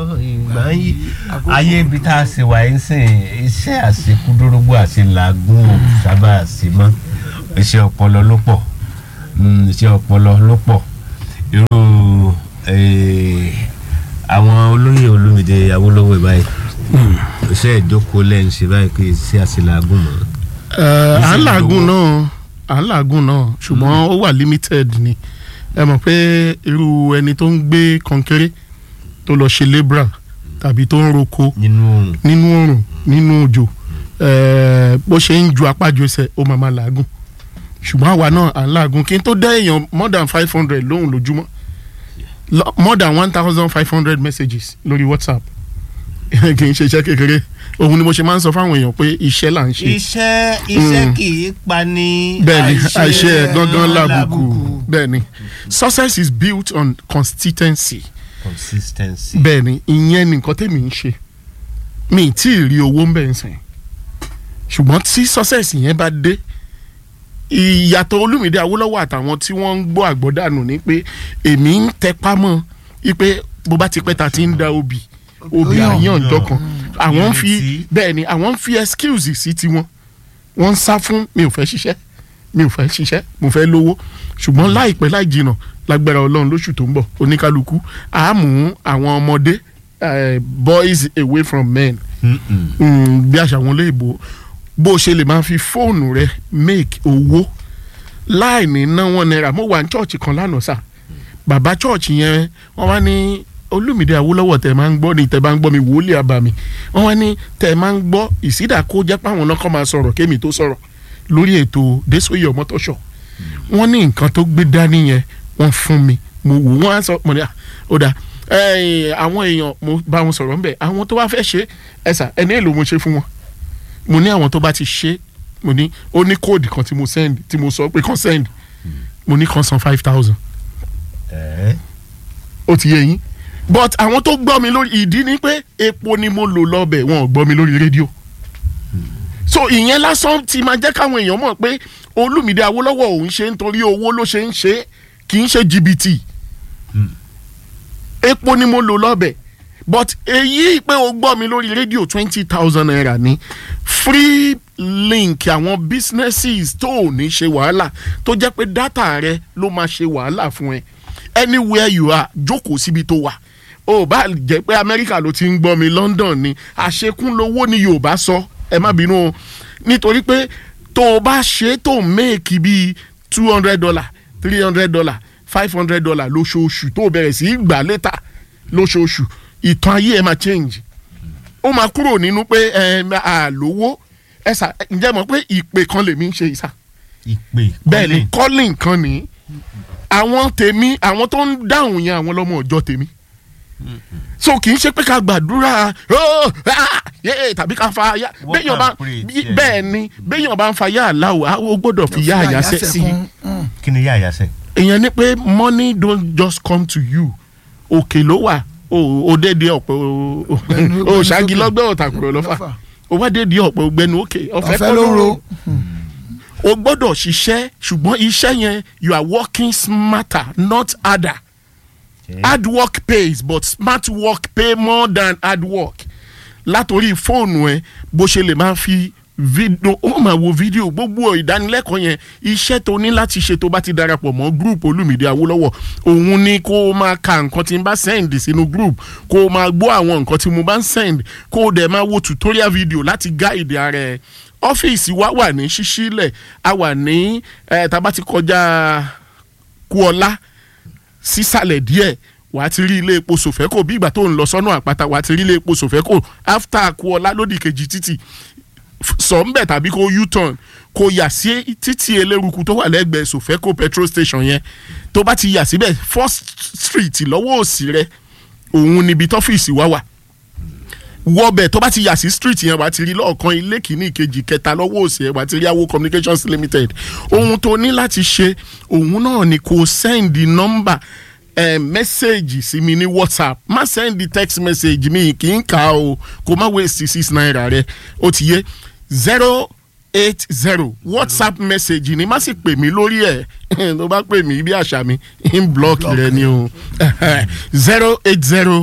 ìgbà ń yí ayé ibi tá a sì wà ń sìn iṣẹ́ àṣekúdórógbó àti làágùn ò sábà sí mọ́ iṣẹ́ ọpọlọ ló pọ̀ Mm, iṣẹ́ ọpọlọ ló pọ̀ irú eh, àwọn olóyè olómìnira Awólọ́wọ̀ báyìí iṣẹ́ ìjókòó lẹ́yìn ṣe báyìí kì í ṣe àṣelàágùn mọ́. Ẹ, à ń làágùn náà à ń làágùn náà ṣùgbọ́n ó wà limited ni ẹ mọ̀ pé irú ẹni tó ń gbé kọnkéré tó lọ ṣe labourer tàbí tó ń roko nínú oòrùn nínú oòrùn nínú òjò ẹ, bó ṣe ń ju apájọ ẹsẹ̀ ó máa máa làágùn ṣùgbọ́n àwa náà à ń làágùn kí n tó dá èèyàn more than five hundred lóhùn lójúmọ́ Lo- more than one thousand five hundred messages lórí WhatsApp kì í ṣe iṣẹ́ kékeré òun ni mo ṣe máa ń sọ fáwọn èèyàn pé iṣẹ́ là ń ṣe iṣẹ́ iṣẹ́ Mm. kì í pa ní bẹ́ẹ̀ni àìṣe ẹ gangan lábùkù bẹ́ẹ̀ni success is built on consistency consistency. bẹ́ẹ̀ni ìyẹn ni nǹkan tèmi ń ṣe mi ì tí ì rí owó ń bẹ̀ ń sìn ṣùgbọ́n tí success yẹn bá dé ìyàtọ̀ Olúmídé Awólọ́wọ̀ àtàwọn tí wọ́n ń gbọ́ àgbọ́dànù ni pé èmi ń tẹpá mọ́ ipe bó bá ti pẹ́ ta ti ń da obì obì Yàn. àyàn dọ́kan àwọn ń fi Ìrètí. bẹ́ẹ̀ni àwọn ń fi excuse sí tiwọn wọ́n ń sá fún mi ò fẹ́ ṣiṣẹ́ mi ò fẹ́ ṣiṣẹ́ mo fẹ́ lówó ṣùgbọ́n láìpẹ́ láì jìnà lágbára ọlọ́run lóṣù tó ń bọ̀ oníkálukú á mú àwọn ọmọdé eh, boys away from men Mm-mm. mm, bí àṣà wọn léèbó bó o ṣe lè máa fi fóònù rẹ make owó láì ní ná wọn náírà mo wà ní chọ́ọ̀chì kan lánàá sà bàbá chọ́ọ̀chì yẹn wọ́n wá ní Olúmídé Awólọ́wọ̀ tẹ̀ máa ń gbọ́ ni tẹ̀ bá ń gbọ́ mi wòlíì àbàmì wọ́n wá ní tẹ̀ máa ń gbọ́ ìsídà kó jẹ́ páwọn náà kọ́ máa sọ̀rọ̀ kémi tó sọ̀rọ̀ lórí ètò Désòyè Ọmọ́tọ́ṣọ̀ wọ́n ní nǹkan tó gbé dání yẹn wọ́n fún mi mo wò wọ́n á sọ mo ní à ó dáa ẹ̀yìn àwọn èèyàn mo bá wọn sọ̀rọ̀ ńbẹ̀ àwọn tó bá fẹ́ ṣe ẹ̀sà ẹni èlò mo ṣe fún wọn mo ní àwọn tó bá ti ṣe mo ní ó ní kóòdù kan tí mo send tí mo sọ pé kàn send mo ní kàn san five thousand Eh, ó ti yé yín but àwọn tó gbọ́ mi lórí ìdí ni pé epo ni mo lò lọ́bẹ̀ wọn ò gbọ́ mi lórí rédíò so ìyẹn lásán ti máa jẹ́ káwọn èèyàn mọ̀ pé Olúmídé Awólọ́wọ̀ òun ṣe nítorí owó ló ṣe ń ṣe kì í ṣe jìbìtì epo ni mo lò lọ́bẹ̀ but èyí pé o gbọ́ mi lórí rédíò twenty thousand naira ní free link àwọn businesses tó ò ní ṣe wàhálà tó jẹ́ pé data rẹ ló máa ṣe wàhálà fún ẹ anywhere you are jókòó síbi tó wà ó bá jẹ́ pé amẹ́ríkà ló ti ń gbọ́ mi london ni àṣekún lowó ni yorùbá sọ ẹ má bínú o nítorí pé tó o bá ṣe tó o méèkì bíi two hundred dollar three hundred dollar five hundred dollar lóṣooṣù tó o bẹ̀rẹ̀ sí í gbà létà lóṣooṣù ìtàn ayé ẹ máa change ó máa kúrò nínú pé ẹ àlówó ẹ sà ǹjẹ́ mọ̀ pé ìpè kan lèmi ń ṣe ìsà ìpè bẹ́ẹ̀ ni calling. calling kan ní àwọn tèmi àwọn tó ń dáhùn yẹn àwọn lọ́mọ ọjọ́ tèmi so kì í ṣe pé ká gbàdúrà "Oh, ah, yeah," tàbí ká fa ya Work béèyàn bá and pray, bí- yeah. bẹ́ẹ̀ ni béèyàn bá ń fa yá àláwọ̀ á, ó gbọ́dọ̀ fi yá àyàsẹ́ sí i kí ni yá àyàsẹ́. èèyàn ní pé money don't just come to you òkè ló wà o ò dédé ọ̀pẹ o o- Gbẹnu- o gbẹnu ṣáàgì sókè. lọ́gbẹ́ ọ̀tàkùrọ̀ lọ́fà Lọ́fà. o wá dédé ọ̀pẹ ògbẹ́nu òkè ọ̀fẹ́ ọ̀fẹ́ kọ́ ló ló ro ro o gbọ́dọ̀ ṣiṣẹ́ ṣùgbọ́n iṣẹ́ yẹn you are working smarter not harder hard work pays but smart work pay more than hard work látòrí fóònù ẹ bó ṣe lè máa fi fídíò ó máa wo fídíò gbogbo ìdánilẹ́kọ̀ọ́ yẹn iṣẹ́ tó ní láti ṣe tó bá ti darapọ̀ mọ́ group Olúmídé Awólọ́wọ̀ òun ni kó o máa ka nǹkan tí n bá send sínú group kó o máa gbọ́ àwọn nǹkan tí mo bá ń send kó o dẹ̀ máa wo tutorial video láti guide ara ẹ ọ́fíìsì wa wà ní ṣíṣílẹ̀ a wà ní ẹ̀ tá a bá ti kọjá Kúọlá sísàlẹ̀ díẹ̀ wàá ti rí ilé epo sòfẹ́kò bí ìgbà tó ń lọ sọ́nà àpáta wàá ti rí ilé epo sòfẹ́kò after Kúọlá lódì kejì títì F- sọ̀nbẹ̀ tàbí kó u-turn kó yà sí títì eléruku tó wà lẹ́gbẹ̀ẹ́ sòfẹ́kò petrol station yẹn tó bá ti yà síbẹ̀ first street lọ́wọ́ òsì rẹ òun níbi tọ́fíìsì wá wà wọbẹ̀ tó bá ti yà sí street yẹn wà á ti rí lọ́ọ̀kan ilé kìíní ìkejì kẹta lọ́wọ́ òsì yẹn wà á ti rí awo communications limited ohun tó ní láti ṣe òun náà ni kò send number eh, message sí mi ní whatsapp má send text message mi kì í kà á o kò má waste six naira rẹ ó ti yé zero eight zero whatsapp message ni má sì pè mí lórí ẹ̀ tó bá pè mí bí àṣà mi in block rẹ ni o zero eight zero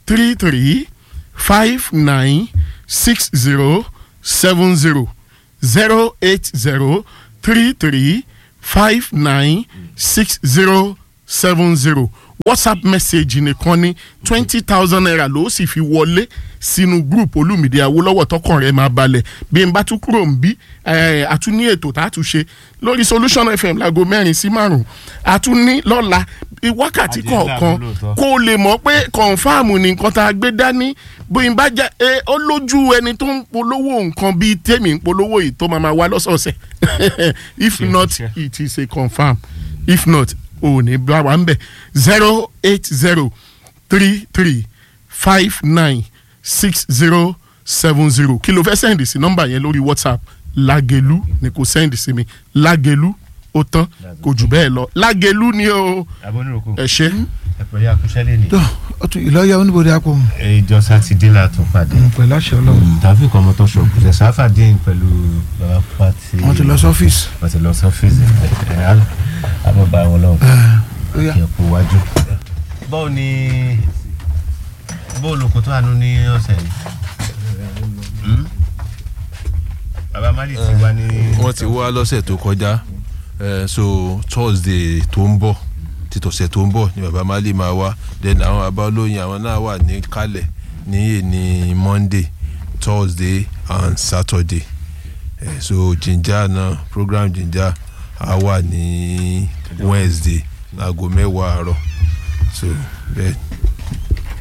three three five nine six zero seven zero zero eight zero three three five nine six zero seven zero whatsapp message nìkan ní twenty thousand naira ló sì fi wọlé sínú group olùmìdí awólọ́wọ̀ tọkàn rẹ̀ máa balẹ̀ bí n bá tún kúrò ń bí a tún ní ètò tá a tún ṣe lórí solution fm láago mẹ́rin sí márùn-ún a tún ní lọ́la wákàtí Àjẹ́ kọ̀ọ̀kan ńlá lóòótọ́. kó o lè mọ̀ pé kọ̀ǹfàmù ni nǹkan tá a gbé dání bóyá bá jẹ́ ẹ ó lójú ẹni tó ń polówó nǹkan bíi tèmi ń polówó yìí tó máa ma wá lọ́sọ̀ọ̀sẹ̀ if Ṣé not ṣiṣẹ́? it is a confam if not ò ní bá wa ń bẹ̀ zero eight zero three three five nine six zero seven zero kí ló fẹ́ sẹ́ndì sí nọ́mbà yẹn lórí whatsapp lágẹ̀lú ni kò sẹ́ndì sí mi lágẹ̀lú ó tán kò jù bẹ́ẹ̀ lọ lágẹ̀lú ni o aboniroko ẹ ṣe. ẹ pẹ̀lú akúṣẹ́lẹ̀ ni tó ọtún ìlọ́yà oníbodè àpò ìjọ sátidé la tún pàdé pẹ̀lú àṣẹ ọlọ́run tàbí kan mọ́tò ṣọ̀kù ṣe sáfàdín pẹ̀lú bàbá pàtì wọ́n ti lọ sọ́fíìsì. wọ́n ti lọ sọ́fíìsì ẹ̀ ẹ̀ àbọ̀ bá wọn lọ́wọ́ ó yá kí ẹ kú wájú. báwo ni bó olùkọ́ tó àánú ní ọ̀sẹ̀ yìí Hmm? bàbá mali ti wá ní. wọ́n ti wá lọ́sẹ̀ tó kọjá eh, so thursday tó ń bọ̀ títọ̀sẹ̀ tó ń bọ̀ ni baba mali máa wá then àwọn baba olóyin àwọn náà wà ní kálẹ̀ ní èní monday thursday and saturday eh, so jinja náà program jinja á wà ní wednesday láago mẹ́wàá àárọ̀ so bẹ́ẹ̀